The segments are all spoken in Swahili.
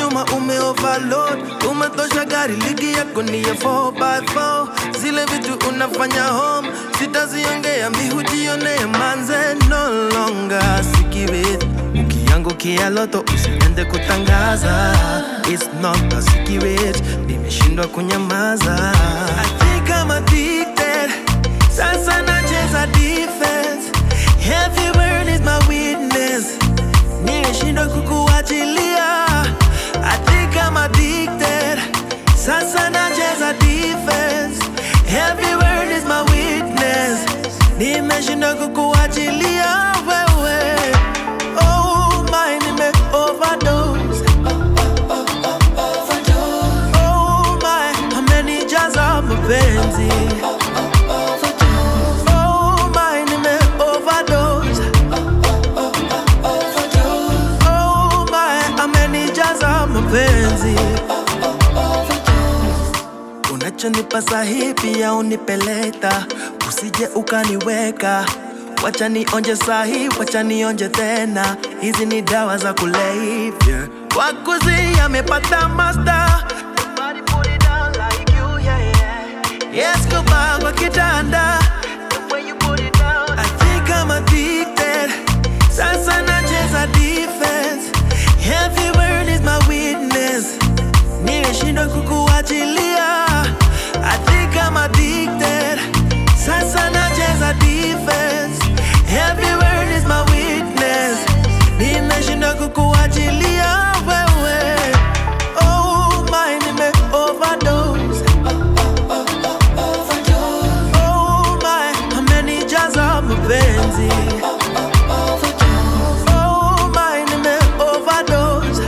nyuma ume overload umetosha gari ligi yako ni ya 4x4 zile vitu unafanya home sitaziongea mihujionee manze no longer sikibit ukiangukia loto usiende kutangaza It's not a secret nimeshindwa kunyamaza I think I'm addicted sasa nacheza defense Every word is my witness nimeshindwa kukuachilia I think I'm addicted sasa nacheza defense Every word is my witness nimeshindwa kukuachilia wewe oh my nime overdose oh my amenijaza mapenzi oh my nime overdose oh my amenijaza mapenzi unachonipa sahi pia unipeleta usije ukaniweka wacha nionje sahi wacha nionje tena hizi ni dawa za kulevya wakuzi amepata master Nobody put it down like you, yeah, yeah. Yes, kuba kwa kitanda The way you put it down I think I'm addicted Sasa nacheza defense Every word is my witness Nimeshindwa kukuachilia I think I'm addicted Sasa nacheza defense Every word is my witness Nimeshindwa kukuachilia wewe Oh my nime overdose Oh my amenijaza mapenzi Oh my nime overdose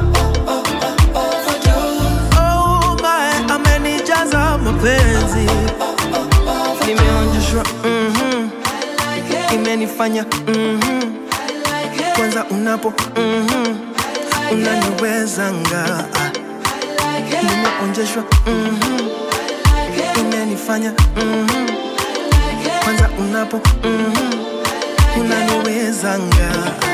Oh my amenijaza mapenzi nimeonjeshwa mhm imenifanya mhm kwanza unapo mhm unaniwezanga ah. nimeonjeshwa mhm imenifanya mhm kwanza unapo mhm unaniwezanga